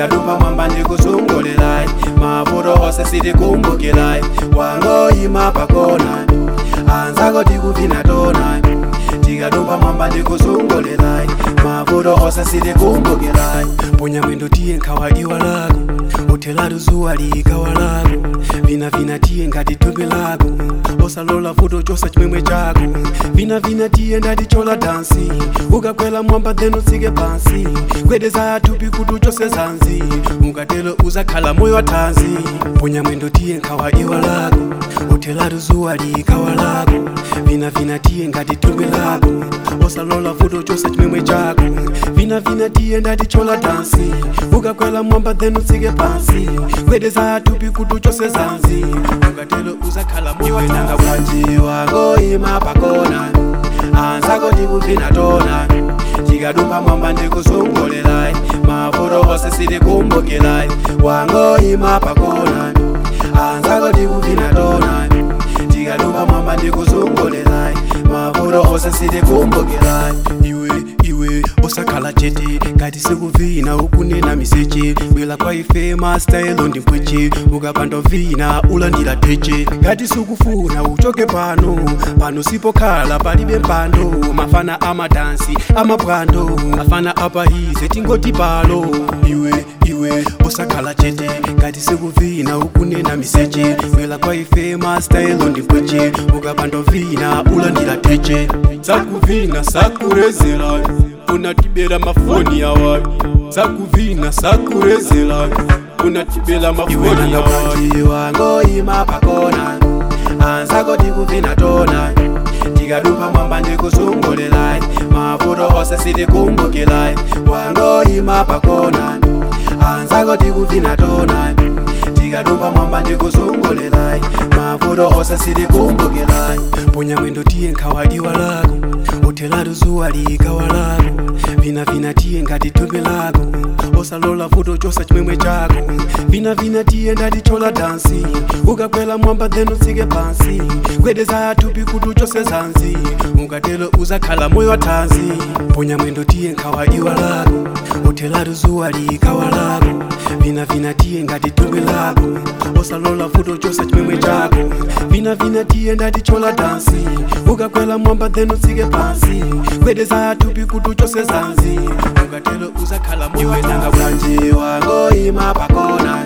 tikatupa mwamba ndikusungulilai mavuto ose sitikumbukilai wangoyima pakona anzako tikuvina tona tikatupa mwamba ndikusungulilai mavuto ose sitikumbukilai ponya mwendo tiye nkhawaliwa lako uthelatu zuwa likawa lako vinavina tiye ngati thupi lako osalola vuto chosa chimwemwe chako vinavina tiye ndati chola dansi ukakwela mwamba then utsike pansi kwedeza thupi kuti uchose zanzi ukatelo uzakhala moyo wa thanzi ponya mwendo tiye nkhawaliwa lako uthelatu zuwa likawa lako vinavina tiye ngati thupi lako osalola vuto chosa chimwemwe chako vinavina tiye ndati chola dansi ukakwela mwamba then utsike pansi kwedeza thupi kuti uchose zanzi ukatelo uzakhala moyo wa nanga bwanji wangoyima pakona anzako tikuvina tona tikadumba mwamba ndikusungulilai mavuto ose sitikumbukilai wangoyima pakona anzako tikuvina tona tikadumba mwamba ndikusungulilai mavuto ose sitikumbukilai iwe iwe osakhala chete ngati sikuvina ukunena miseche bwela kwa ife mastayelo ndi mpweche ukapanda vina ulandira theche ngati sikufuna uchoke pano pano sipokhala palibe mpando mafana amadansi amapwando mafana apahize tingoti palo iwe iwe osakhala chete ngati sikuvina ukunena miseche bwela kwa ife mastayelo ndi mpweche ukapanda vina ulandira theche sakuvina sakurezela unatibela mafoni yawayi sakuvina sakurezela unatibela mafoni yawayi wangoyima pakona anzako tikuvina tona tikadupa mwamba ndikusungulilai mavuto ose sitikumbukilai wangoyima pakona anzako tikuvina tona tikadupa mwamba ndikusungulilai mavuto ose sitikumbukilai ponya mwendo tiye nkhawaliwa lako uthelatu zuwa likawa lako vinavina tiye ngati thupi lako osalola vuto chosa chimwemwe chako vinavina tiye ndati chola dansi ukakwela mwamba then utsike pansi kwedeza thupi kuti uchose zanzi ukatelo uzakhala moyo wa thanzi ponya mwendo tiye nkhawaliwa lako uthelatu zuwa likawa lako vinavina tiye ngati thupi lako osalola vuto chosa chimwemwe chako vinavina tiye ndati chola dansi ukakwela mwamba then utsike pansi kwedeza thupi kuti uchose zanzi ukatelo uzakhala moyo wa nanga bwanji wangoyima pakona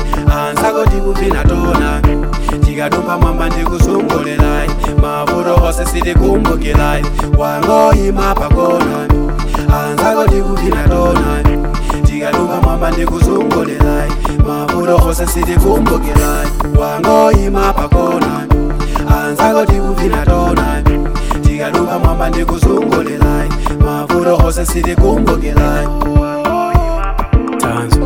anzako tikuvina tona tikatupa mwamba ndikusungulilai mavuto ose sitikumbukilai wangoyima pakona anzako tikuvina tona tikatupa mwamba ndikusungulilai mavuto ose sitikumbukilai wangoyima pakona anzako tikuvina tona tikatupa mwamba ndikusungulilai mavuto ose sitikumbukilai tanzo